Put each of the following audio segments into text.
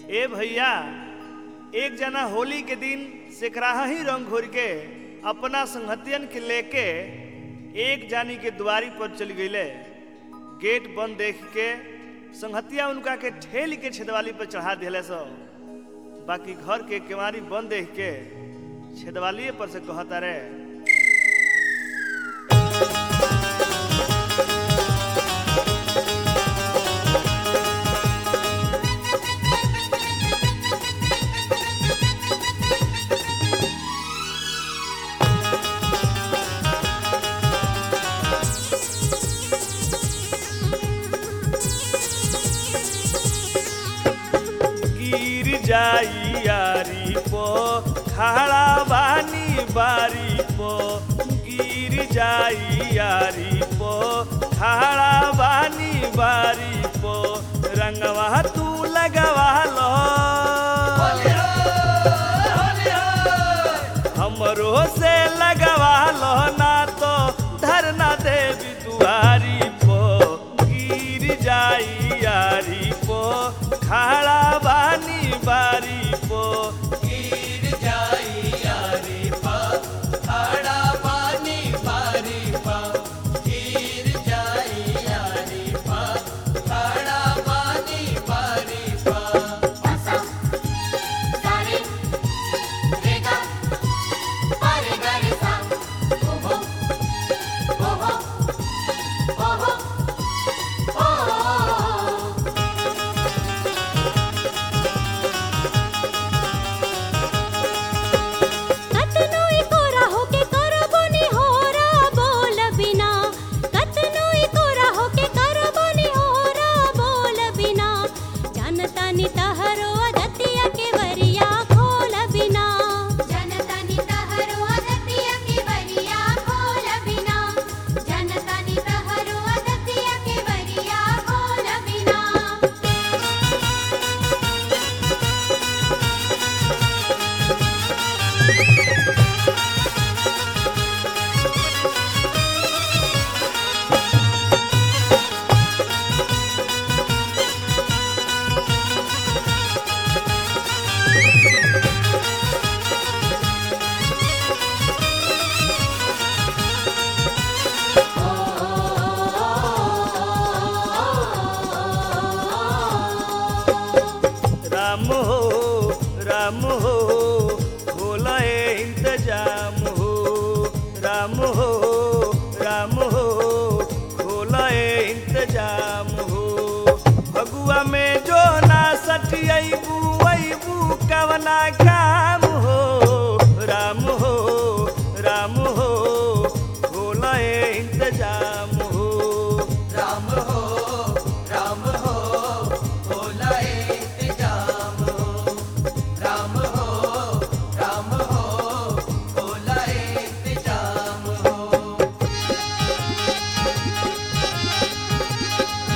ए भैया एक जना होली के दिन सेकराहा ही रंग घोर के अपना संगतियन के लेके एक जानी के द्वारी पर चल गईले गेट बंद देख के संगतिया उनका के ठेल के छेदवाली पर चढ़ा दिले सो बाकी घर के केवारी बंद देख के छेदवालिए पर से कहता रे गिर जाई यारी पो खड़ा बानी बारी पो गिर जाई यारी पो खड़ा बानी बारी पो रंगवा तू लगवा लो हमरो से लगवा लो ना तो धरना देवी दुआरी पो गिर जाई यारी पो खड़ा बानी बारी पो गिर जाई यारी पा खड़ा पानी पारी पा गिर जाई यारी पा खड़ा पानी पारी पा असा सारे रेगा पारे गारे सा ओहो ओहो ओहो ओहो कतनो इकोरा होके करबो नि होरा बोल बिना कतनो इकोरा होके करबो नि होरा बोल बिना जानता नि तहरो अदतिया के वरिया खोल बिना जानता नि तहरो अदतिया के वरिया खोल बिना जानता नि तहरो अदतिया के वरिया खोल बिना राम हो राम हो बोला इंतजाम हो राम हो राम हो खोला इंतजाम हो भगुआ में जो ना सठियबू अबू कवना काम हो राम हो राम हो खोला इंतजाम हो राम हो राम हो भोला इंतजाम हो राम हो राम हो भोला इंतजाम हो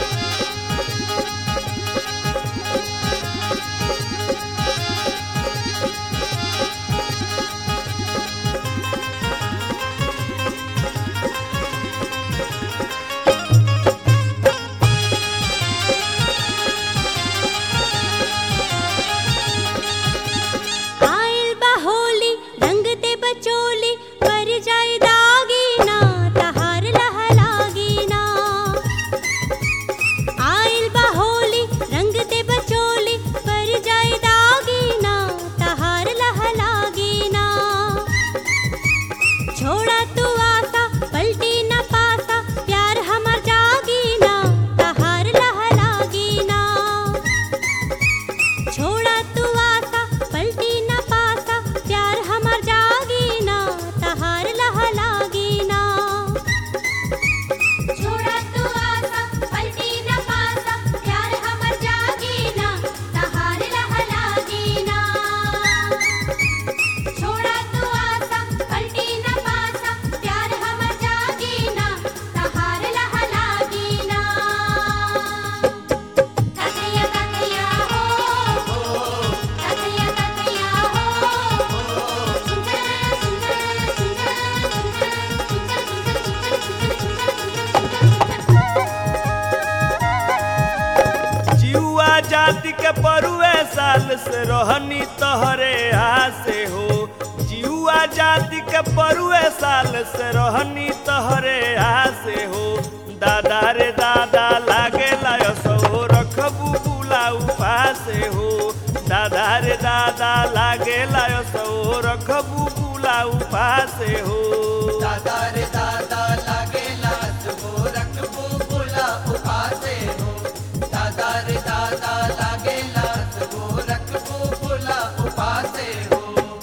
जाति के परुए साल से रहनी तहरे हासे हो जिहुआ जाति के परुए साल से रहनी तहरे हासे हो दादा रे दादा लागे लायसो रखबू बुला उपासे हो दादा रे दादा लागे लायसो रखबू बुला उपासे हो दादा रे दादा लागेला सुबो रखबो बुला उपासे हो दादा रे दादा लागेला सुबो रखबो बुला उपासे हो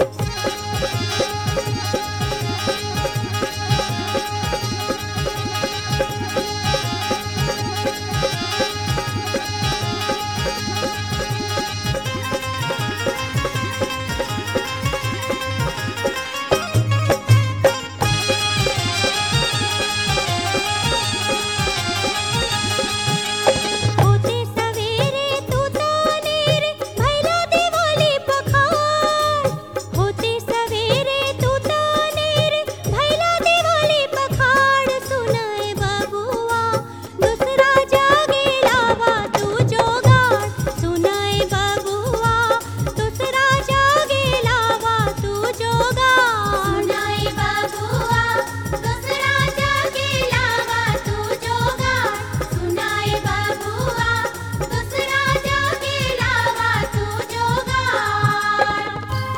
होते सवेरे तू तानेरे भैला दिवाली पखार होते सवेरे तू तानेरे भैला दिवाली पखार सुनाए बबुआ दूसरा जागे लावा तू जोगाड़ सुनाए बबुआ दूसरा जागे लावा तू जोगाड़ सुनाए बबुआ दूसरा जागे लावा तू जोगाड़ सुनाए बबुआ दूसरा जागे लावा तू जोगाड़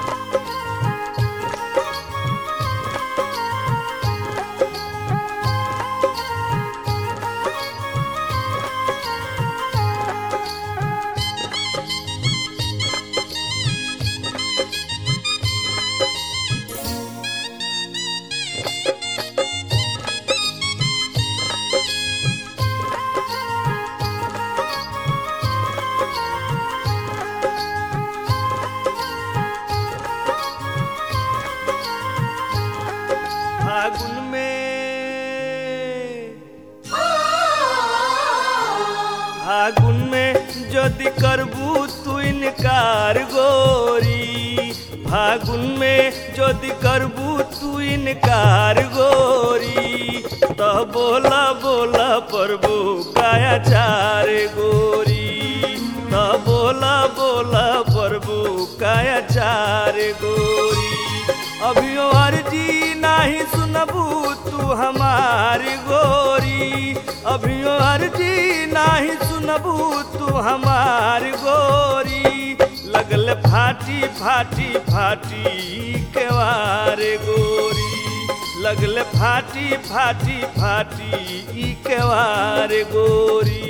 फागुन में फागुन में यदि करबू तू इनकार गोरी फागुन में यदि करबू तू इनकार गोरी तो बोला बोला प्रभु काया चार गोरी तो बोला बोला प्रभु काया चार गोरी अभियो अर्जी नाही सुनबू तू हमारी गोरी अभियो अर्जी नाही सुनबू तू हमारी गोरी लगल फाटी फाटी फाटी केवारे गोरी लगल फाटी फाटी फाटी ई केवारे गोरी